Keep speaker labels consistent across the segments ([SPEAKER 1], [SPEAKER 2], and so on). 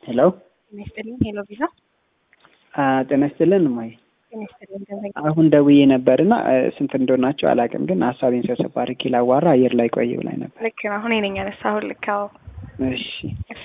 [SPEAKER 1] ሄሎ
[SPEAKER 2] ጤና ይስጥልኝ። ሄሎ ቪዛ
[SPEAKER 1] ጤና ይስጥልን እማዬ።
[SPEAKER 2] ጤና ይስጥልኝ። ገንዘብ
[SPEAKER 1] አሁን ደውዬ ነበርና ስንት እንደሆናቸው አላውቅም፣ ግን ሀሳቤን ሰብሰብ አድርጌ ላዋራ አየር ላይ ቆይ ብላኝ ነበር።
[SPEAKER 2] ልክ ነው። አሁን ነኝ ያነሳሁት። ልክ አዎ።
[SPEAKER 1] እሺ
[SPEAKER 2] እሺ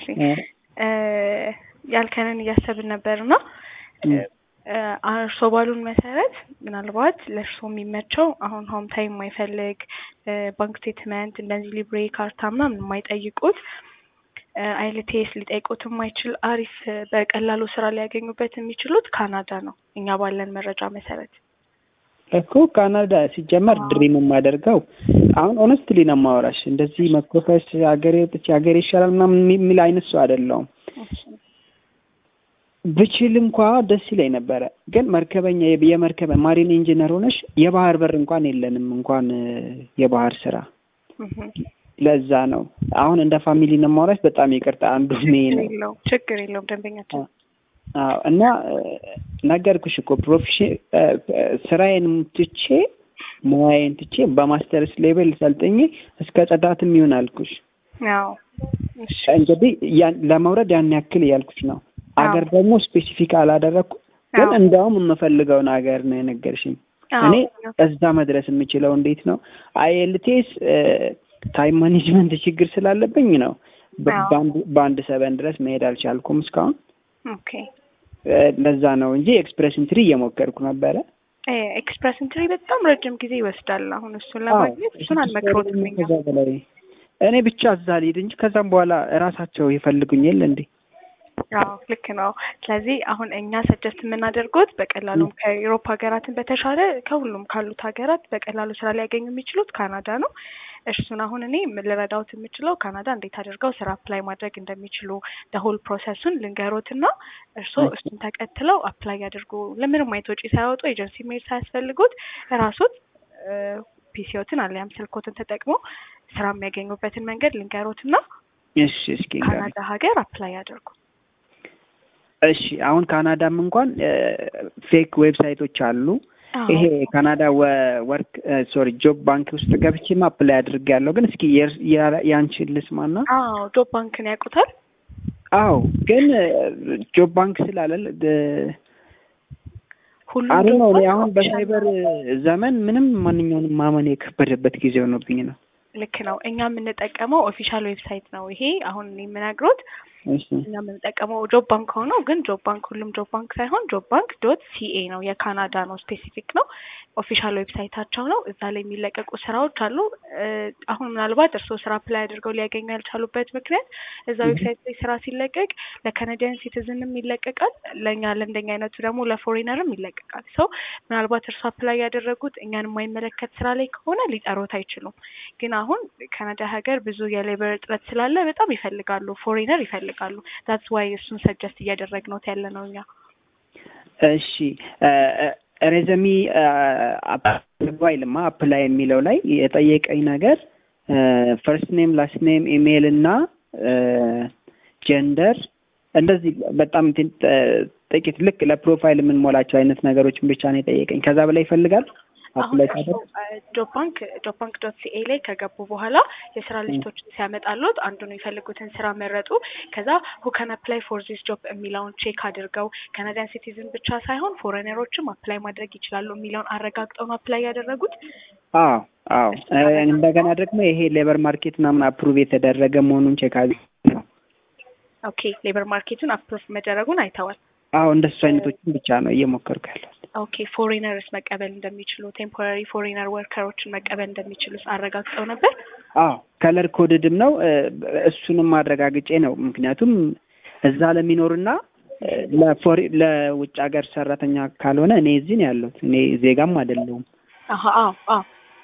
[SPEAKER 2] ያልከንን እያሰብን ነበር እና እርሶ ባሉን መሰረት ምናልባት ለእርሶ የሚመቸው አሁን ሆም ታይም የማይፈልግ ባንክ ስቴትመንት እንደዚህ ሊብሬ ካርታ ምናምን የማይጠይቁት አይልቴስ ሊጠይቁት የማይችል አሪፍ በቀላሉ ስራ ሊያገኙበት የሚችሉት ካናዳ ነው። እኛ ባለን መረጃ መሰረት
[SPEAKER 1] እኮ ካናዳ ሲጀመር ድሪም የማደርገው አሁን ኦነስትሊ ነው የማወራሽ። እንደዚህ መኮፈስ ሀገሬ ወጥቼ ሀገሬ ይሻላል ምናምን የሚል አይነት ሰው አይደለሁም። ብችል እንኳ ደስ ይለኝ ነበረ፣ ግን መርከበኛ የመርከበ ማሪን ኢንጂነር ሆነሽ የባህር በር እንኳን የለንም እንኳን የባህር ስራ ለዛ ነው አሁን እንደ ፋሚሊ ነው የማወራሽ። በጣም ይቅርታ አንዱ ሜ ነው
[SPEAKER 2] ችግር የለውም ደንበኛችን
[SPEAKER 1] አዎ እና ነገርኩሽ እኮ ፕሮፌሽን ስራዬን ትቼ ሙያዬን ትቼ በማስተርስ ሌቨል ሰልጥኜ እስከ ጽዳትም ይሆን አልኩሽ።
[SPEAKER 2] አዎ
[SPEAKER 1] እንግዲህ ለመውረድ ያን ያክል እያልኩሽ ነው። አገር ደግሞ ስፔሲፊክ አላደረግኩም፣ ግን እንዲያውም የምፈልገውን ሀገር ነው የነገርሽኝ። እኔ እዛ መድረስ የምችለው እንዴት ነው አይኤልቲኤስ ታይም ማኔጅመንት ችግር ስላለብኝ ነው በአንድ ሰበን ድረስ መሄድ አልቻልኩም እስካሁን።
[SPEAKER 2] ኦኬ
[SPEAKER 1] ለዛ ነው እንጂ ኤክስፕሬሽን ትሪ እየሞከርኩ ነበረ።
[SPEAKER 2] ኤክስፕሬሽን ትሪ በጣም ረጅም ጊዜ ይወስዳል። አሁን እሱን ለማግኘት እሱን አልመክሮትም።
[SPEAKER 1] ከዛ በላይ እኔ ብቻ እዛ ልሂድ እንጂ ከዛም በኋላ እራሳቸው ይፈልጉኝ የለ እንዴ?
[SPEAKER 2] አዎ ልክ ነው። ስለዚህ አሁን እኛ ሰጀስት የምናደርጉት በቀላሉም ከዩሮፕ ሀገራትን በተሻለ ከሁሉም ካሉት ሀገራት በቀላሉ ስራ ሊያገኙ የሚችሉት ካናዳ ነው። እሱን አሁን እኔ ልረዳውት የምችለው ካናዳ እንዴት አድርገው ስራ አፕላይ ማድረግ እንደሚችሉ ሆል ፕሮሰሱን ልንገሮትና እርስዎ እሱን ተከትለው አፕላይ ያድርጉ። ለምንም አይነት ወጪ ሳያወጡ ኤጀንሲ መሄድ ሳያስፈልጉት ራሱት ፒሲዎትን አሊያም ስልኮትን ተጠቅሞ ስራ የሚያገኙበትን መንገድ ልንገሮትና
[SPEAKER 1] እሺ፣ እስኪ
[SPEAKER 2] ካናዳ ሀገር አፕላይ ያድርጉ።
[SPEAKER 1] እሺ አሁን ካናዳም እንኳን ፌክ ዌብሳይቶች አሉ። ይሄ ካናዳ ወርክ ሶሪ ጆብ ባንክ ውስጥ ገብቼም አፕላይ አድርጌያለሁ። ግን እስኪ ያንቺን ልስማና።
[SPEAKER 2] አዎ ጆብ ባንክን ያውቁታል?
[SPEAKER 1] አዎ ግን ጆብ ባንክ ስላለ
[SPEAKER 2] ሁሉም
[SPEAKER 1] አሪ ነው። አሁን በሳይበር ዘመን ምንም ማንኛውንም ማመን የከበደበት ጊዜ ሆኖብኝ ነው።
[SPEAKER 2] ልክ ነው። እኛ የምንጠቀመው ኦፊሻል ዌብሳይት ነው ይሄ አሁን የምነግሮት እኛ የምንጠቀመው ጆብ ባንክ ሆኖ ግን ጆብ ባንክ ሁሉም ጆብ ባንክ ሳይሆን ጆብ ባንክ ዶት ሲኤ ነው የካናዳ ነው ስፔሲፊክ ነው ኦፊሻል ዌብሳይታቸው ነው። እዛ ላይ የሚለቀቁ ስራዎች አሉ። አሁን ምናልባት እርስዎ ስራ አፕላይ አድርገው ሊያገኙ ያልቻሉበት ምክንያት እዛ ዌብሳይት ላይ ስራ ሲለቀቅ ለካናዲያን ሲቲዝንም ይለቀቃል፣ ለእኛ ለእንደኛ አይነቱ ደግሞ ለፎሬነርም ይለቀቃል። ሰው ምናልባት እርሱ አፕላይ ያደረጉት እኛን የማይመለከት ስራ ላይ ከሆነ ሊጠሩት አይችሉም። ግን አሁን ካናዳ ሀገር ብዙ የሌበር እጥረት ስላለ በጣም ይፈልጋሉ፣ ፎሬነር ይፈልጋሉ። ዛትስ ዋይ እሱን ሰጀስት እያደረግነው ያለ ነው እኛ።
[SPEAKER 1] እሺ ሬዘሚ አይልማ አፕላይ የሚለው ላይ የጠየቀኝ ነገር ፈርስት ኔም ላስት ኔም ኢሜይል እና ጀንደር እንደዚህ በጣም ጥቂት ልክ ለፕሮፋይል የምንሞላቸው አይነት ነገሮችን ብቻ ነው የጠየቀኝ። ከዛ በላይ ይፈልጋል።
[SPEAKER 2] አሁን ጆብ ባንክ ጆብ ባንክ ዶት ሲኤ ላይ ከገቡ በኋላ የስራ ልጅቶችን ሲያመጣሉት አንዱን የሚፈልጉትን ስራ መረጡ። ከዛ ሁ ካን አፕላይ ፎር ዚስ ጆብ የሚለውን ቼክ አድርገው ካናዲያን ሲቲዝን ብቻ ሳይሆን ፎሬነሮችም አፕላይ ማድረግ ይችላሉ የሚለውን አረጋግጠው ነው አፕላይ ያደረጉት።
[SPEAKER 1] አዎ አዎ። እንደገና ደግሞ ይሄ ሌበር ማርኬት ምናምን አፕሩቭ የተደረገ መሆኑን ቼክ ነው።
[SPEAKER 2] ኦኬ ሌበር ማርኬቱን አፕሩቭ መደረጉን አይተዋል።
[SPEAKER 1] አዎ እንደሱ አይነቶችን ብቻ ነው እየሞከርኩ ያለው።
[SPEAKER 2] ኦኬ ፎሬነርስ መቀበል እንደሚችሉ ቴምፖራሪ ፎሬነር ወርከሮችን መቀበል እንደሚችሉ አረጋግጠው ነበር።
[SPEAKER 1] አዎ ከለር ኮድድም ነው እሱንም አረጋግጬ ነው። ምክንያቱም እዛ ለሚኖርና ለፎሪ ለውጭ ሀገር ሰራተኛ ካልሆነ እኔ እዚህ ነው ያለሁት። እኔ ዜጋም አይደለሁም።
[SPEAKER 2] አዎ አዎ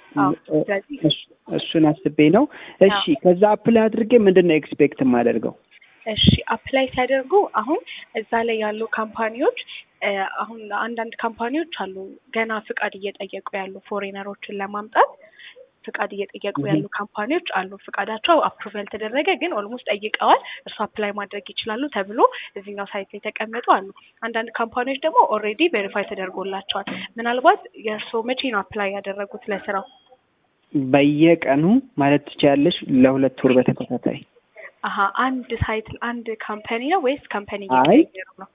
[SPEAKER 1] እሱን አስቤ ነው። እሺ ከዛ አፕላይ አድርጌ ምንድን ነው ኤክስፔክት የማደርገው?
[SPEAKER 2] እሺ አፕላይ ሲያደርጉ አሁን እዛ ላይ ያሉ ካምፓኒዎች አሁን አንዳንድ ካምፓኒዎች አሉ ገና ፍቃድ እየጠየቁ ያሉ ፎሬነሮችን ለማምጣት ፍቃድ እየጠየቁ ያሉ ካምፓኒዎች አሉ። ፍቃዳቸው አፕሩቭ ያልተደረገ ግን ኦልሞስት ጠይቀዋል፣ እርሱ አፕላይ ማድረግ ይችላሉ ተብሎ እዚህኛው ሳይት ላይ የተቀመጡ አሉ። አንዳንድ ካምፓኒዎች ደግሞ ኦልሬዲ ቬሪፋይ ተደርጎላቸዋል። ምናልባት የእርስዎ መቼ ነው አፕላይ ያደረጉት ለስራው?
[SPEAKER 1] በየቀኑ ማለት ትችያለሽ፣ ለሁለት ወር በተከታታይ
[SPEAKER 2] አሀ አንድ ሳይት አንድ ካምፓኒ ነው ወይስ ካምፓኒ
[SPEAKER 1] አይ
[SPEAKER 2] እየቀየሩ ነው?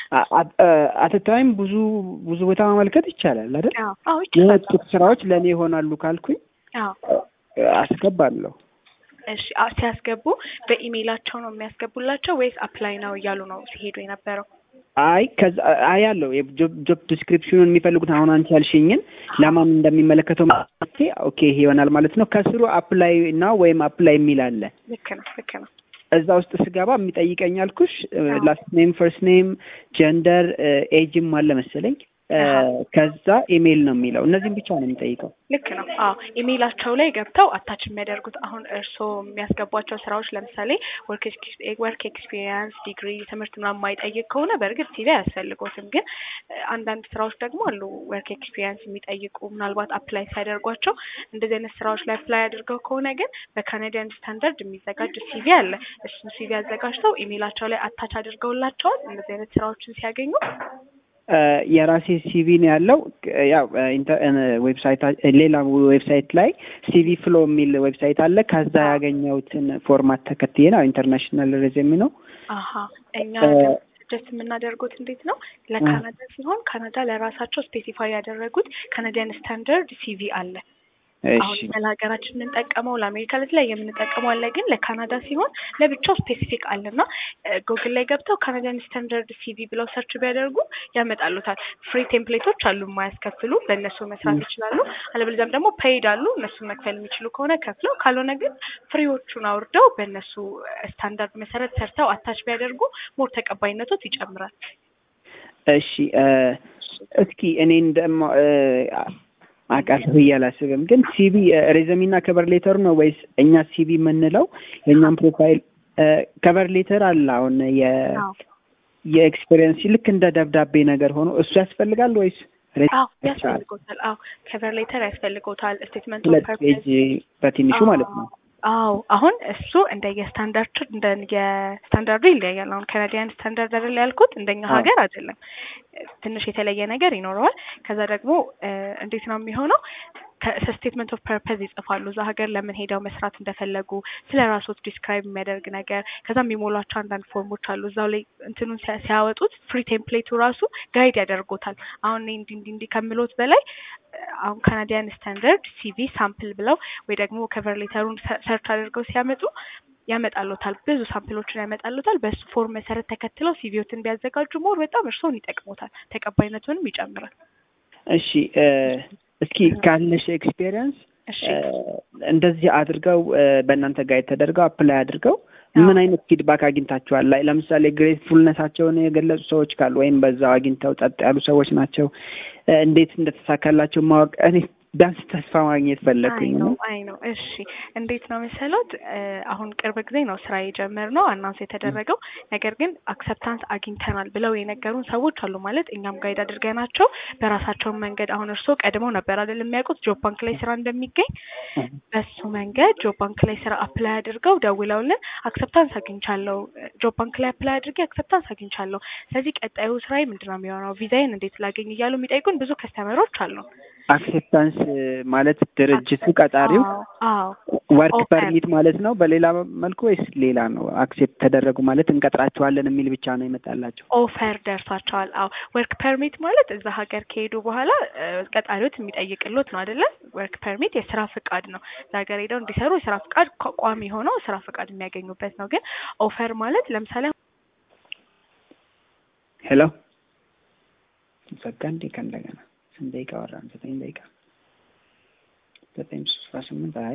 [SPEAKER 1] አትታይም ብዙ ብዙ ቦታ ማመልከት ይቻላል አይደል?
[SPEAKER 2] አዎ አዎ ይችላል።
[SPEAKER 1] የወጡት ስራዎች ለእኔ ይሆናሉ ካልኩኝ
[SPEAKER 2] አዎ
[SPEAKER 1] አስገባለሁ።
[SPEAKER 2] እሺ አ- ሲያስገቡ በኢሜይላቸው ነው የሚያስገቡላቸው ወይስ አፕላይ ነው እያሉ ነው ሲሄዱ የነበረው?
[SPEAKER 1] አይ ከዛ አይ ያለው የጆብ ዲስክሪፕሽኑን የሚፈልጉት አሁን አንቺ ያልሽኝን ለማን እንደሚመለከተው ማለት ኦኬ ይሄ ይሆናል ማለት ነው። ከስሩ አፕላይ እና ወይም አፕላይ የሚል አለ።
[SPEAKER 2] ልክ ነው ልክ ነው።
[SPEAKER 1] እዛ ውስጥ ስገባ የሚጠይቀኝ አልኩሽ ላስት ኔም፣ ፈርስት ኔም፣ ጀንደር፣ ኤጅም አለ መሰለኝ። ከዛ ኢሜይል ነው የሚለው። እነዚህም ብቻ ነው የሚጠይቀው።
[SPEAKER 2] ልክ ነው። አዎ ኢሜይላቸው ላይ ገብተው አታች የሚያደርጉት አሁን እርስዎ የሚያስገቧቸው ስራዎች ለምሳሌ ወርክ ኤክስፒሪየንስ፣ ዲግሪ፣ ትምህርት ምናምን የማይጠይቅ ከሆነ በእርግጥ ሲቪ አያስፈልጎትም። ግን አንዳንድ ስራዎች ደግሞ አሉ ወርክ ኤክስፒሪየንስ የሚጠይቁ ምናልባት አፕላይ ሲያደርጓቸው እንደዚህ አይነት ስራዎች ላይ አፕላይ አድርገው ከሆነ ግን በካናዲያን ስታንዳርድ የሚዘጋጅ ሲቪ አለ። እሱን ሲቪ አዘጋጅተው ኢሜይላቸው ላይ አታች አድርገውላቸዋል እንደዚህ አይነት ስራዎችን ሲያገኙ
[SPEAKER 1] የራሴ ሲቪ ነው ያለው። ያው ዌብሳይት ሌላ ዌብሳይት ላይ ሲቪ ፍሎ የሚል ዌብሳይት አለ። ከዛ ያገኘሁትን ፎርማት ተከትዬ ነው። ኢንተርናሽናል ሬዝሜ ነው።
[SPEAKER 2] አሀ እኛ ጀስት የምናደርጉት እንዴት ነው? ለካናዳ ሲሆን ካናዳ ለራሳቸው ስፔሲፋይ ያደረጉት ካናዲያን ስታንዳርድ ሲቪ አለ። አሁን ለሀገራችን የምንጠቀመው ለአሜሪካ ለተለያየ የምንጠቀመው አለ። ግን ለካናዳ ሲሆን ለብቻው ስፔሲፊክ አለና ጉግል ላይ ገብተው ካናዲያን ስታንዳርድ ሲቪ ብለው ሰርች ቢያደርጉ ያመጣሉታል። ፍሪ ቴምፕሌቶች አሉ የማያስከፍሉ በእነሱ መስራት ይችላሉ። አለበለዚያም ደግሞ ፔይድ አሉ እነሱን መክፈል የሚችሉ ከሆነ ከፍለው፣ ካልሆነ ግን ፍሪዎቹን አውርደው በእነሱ ስታንዳርድ መሰረት ሰርተው አታች ቢያደርጉ ሞር ተቀባይነቶት ይጨምራል።
[SPEAKER 1] እሺ እስኪ እኔ እንደማ አውቃለሁ ብዬ አላስብም። ግን ሲቪ ሬዘሚና ከቨር ሌተሩ ነው ወይስ እኛ ሲቪ የምንለው የእኛም ፕሮፋይል ከቨር ሌተር አለ። አሁን የኤክስፔሪየንስ ልክ እንደ ደብዳቤ ነገር ሆኖ እሱ ያስፈልጋል ወይስ?
[SPEAKER 2] አዎ ያስፈልጎታል። አዎ ከቨር ሌተር ያስፈልጎታል። ስቴትመንት ኦፍ
[SPEAKER 1] ሁለት
[SPEAKER 2] ፐርፐዝ
[SPEAKER 1] ፔጅ በትንሹ ማለት ነው።
[SPEAKER 2] አዎ አሁን እሱ እንደ የስታንዳርድ እንደ የስታንዳርዱ ይለያያል። አሁን ካናዲያን ስታንዳርድ አይደል ያልኩት፣ እንደኛ ሀገር አይደለም። ትንሽ የተለየ ነገር ይኖረዋል። ከዛ ደግሞ እንዴት ነው የሚሆነው? ከስቴትመንት ኦፍ ፐርፐዝ ይጽፋሉ። እዛ ሀገር ለምን ሄደው መስራት እንደፈለጉ ስለ ራሶት ዲስክራይብ የሚያደርግ ነገር፣ ከዛ የሚሞሏቸው አንዳንድ ፎርሞች አሉ። እዛው ላይ እንትኑን ሲያወጡት ፍሪ ቴምፕሌቱ ራሱ ጋይድ ያደርጎታል። አሁን እኔ እንዲህ እንዲህ እንዲህ ከምሎት በላይ አሁን ካናዲያን ስታንዳርድ ሲቪ ሳምፕል ብለው ወይ ደግሞ ከቨር ሌተሩን ሰርች አድርገው ሲያመጡ ያመጣሉታል። ብዙ ሳምፕሎችን ያመጣሉታል። በሱ ፎርም መሰረት ተከትለው ሲቪዎትን ቢያዘጋጁ ሞር በጣም እርስዎን ይጠቅሙታል፣ ተቀባይነቱንም ይጨምራል።
[SPEAKER 1] እሺ እስኪ ካለሽ ኤክስፔሪየንስ እንደዚህ አድርገው በእናንተ ጋይድ ተደርገው አፕላይ አድርገው ምን አይነት ፊድባክ አግኝታችኋል? ላይ ለምሳሌ ግሬትፉልነታቸውን የገለጹ ሰዎች ካሉ ወይም በዛው አግኝተው ጸጥ ያሉ ሰዎች ናቸው እንዴት እንደተሳካላቸው ማወቅ እኔ ቢያንስ ተስፋ ማግኘት ፈለግኩኝ
[SPEAKER 2] ነው። አይ ነው። እሺ እንዴት ነው መሰሎት? አሁን ቅርብ ጊዜ ነው ስራ የጀመርነው አናውንስ የተደረገው። ነገር ግን አክሰፕታንስ አግኝተናል ብለው የነገሩን ሰዎች አሉ። ማለት እኛም ጋይድ አድርገናቸው በራሳቸውን መንገድ አሁን እርስዎ ቀድመው ነበር አይደል የሚያውቁት ጆብ ባንክ ላይ ስራ እንደሚገኝ። በሱ መንገድ ጆብ ባንክ ላይ ስራ አፕላይ አድርገው ደውለውልን አክሰፕታንስ አግኝቻለሁ፣ ጆብ ባንክ ላይ አፕላይ አድርጌ አክሰፕታንስ አግኝቻለሁ። ስለዚህ ቀጣዩ ስራዬ ምንድን ነው የሚሆነው? ቪዛዬን እንዴት ላገኝ እያሉ የሚጠይቁን ብዙ ከስተመሮች አሉ።
[SPEAKER 1] አክሴፕታንስ ማለት ድርጅቱ ቀጣሪው ወርክ ፐርሚት ማለት ነው በሌላ መልኩ ወይስ ሌላ ነው? አክሴፕት ተደረጉ ማለት እንቀጥራቸዋለን የሚል ብቻ ነው ይመጣላቸው?
[SPEAKER 2] ኦፈር ደርሷቸዋል። አዎ ወርክ ፐርሚት ማለት እዛ ሀገር ከሄዱ በኋላ ቀጣሪዎት የሚጠይቅሎት ነው አይደለ? ወርክ ፐርሚት የስራ ፍቃድ ነው። እዛ ሀገር ሄደው እንዲሰሩ የስራ ፍቃድ ቋሚ ሆነው ስራ ፍቃድ የሚያገኙበት ነው። ግን ኦፈር ማለት ለምሳሌ
[SPEAKER 1] ሄሎ ዘጋ እንዴ ከእንደገና ስንት ደቂቃ ወራን? ዘጠኝ ደቂቃ ዘጠኝ ሶስት ስምንት